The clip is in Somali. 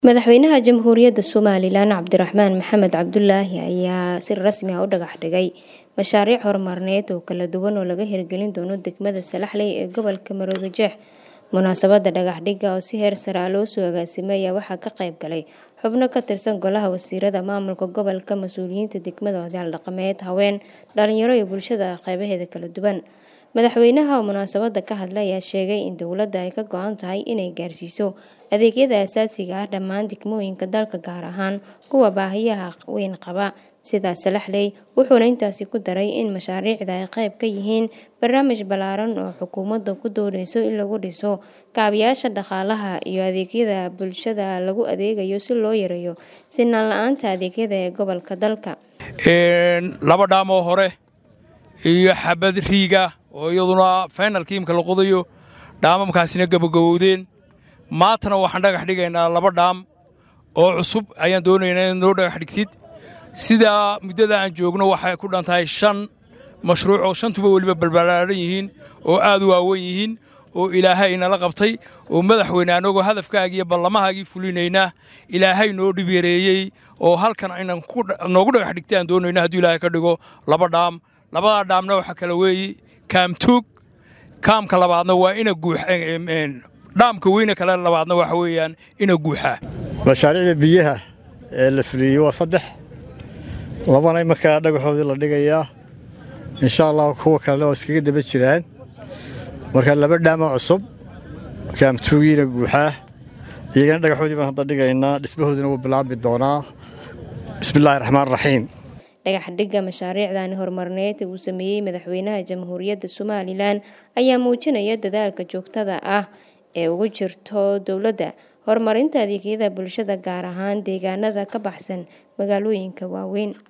Madaxweynaha Jamhuuriyadda Somalilan Cabdiraxmaan Maxamed Cabdulaahi ayaa si rasmi ah u dhagax dhigay mashaariic horumarineed oo kala duwan oo laga hirgelin doono degmada Salaxley ee gobolka Maroodijeex. Munaasabadda dhagax dhigga oo si heer sare ah loo soo agaasimay ayaa waxaa ka qayb galay xubno ka tirsan Golaha Wasiirada Maamulka Gobolka, mas'uuliyiinta degmada, odayaal dhaqameed, haween, dhalinyaro iyo bulshada qaybaheeda kala duwan. Madaxweynaha oo munaasabadda ka hadlay ayaa sheegay in dowladda ay ka go'an tahay inay gaarsiiso adeegyada aasaasiga ah dhammaan degmooyinka dalka gaar ahaan kuwa baahiyaha weyn qaba sida Salaxley, wuxuuna intaasi ku daray in mashaariicda ay qayb ka yihiin barnaamij ballaaran oo xukuumaddu ku dooneyso in lagu dhiso kaabayaasha dhaqaalaha iyo adeegyada bulshada lagu adeegayo si loo yareeyo sinaan la'aanta adeegyada ee gobolka dalka. laba dhaamoo hore iyo xabad riiga oo iyaduna faynalkii imka la qodayo dhaamamkaasina gabagabowdeen maantana waxaan dhagax dhigaynaa laba dhaam oo cusub ayaan doonaynaa inaad noo dhagax dhigtid sidaa muddada aan joogno waxay ku dhan tahay shan mashruuc oo shantuba weliba balbalaaran yihiin oo aad u waaweyn yihiin oo ilaahay inala qabtay oo madaxweyne annagoo hadafkaagii iyo ballamahaagii fulinaynaa ilaahay noo dhib yareeyey oo halkan aynan noogu dhagax dhigtay aan doonayno hadduu ilaahay ka dhigo laba dhaam labadaa dhaamna waxaa kala weeye kaamtuug kaamka labaadna waa ina guux dhaamka weyne kale labaadna waxa weeyaan ina guuxaa mashaariicda biyaha ee la fuliyey waa saddex labana markaa dhagaxoodii la dhigayaa insha allah kuwa kalena oo iskaga daba jiraan marka laba dhaamo cusub kaamtuugiina guuxaa iyagana dhagaxoodii baan hadda dhigaynaa dhismahoodina wuu bilaabmi doonaa bismillaahi raxmaan raxiim dhagax dhigga mashaariicdan horumarineed uu sameeyey madaxweynaha jamhuuriyadda somalilan ayaa muujinaya dadaalka joogtada ah ee ugu jirto dowladda horumarinta adeegyada bulshada gaar ahaan deegaanada ka baxsan magaalooyinka waaweyn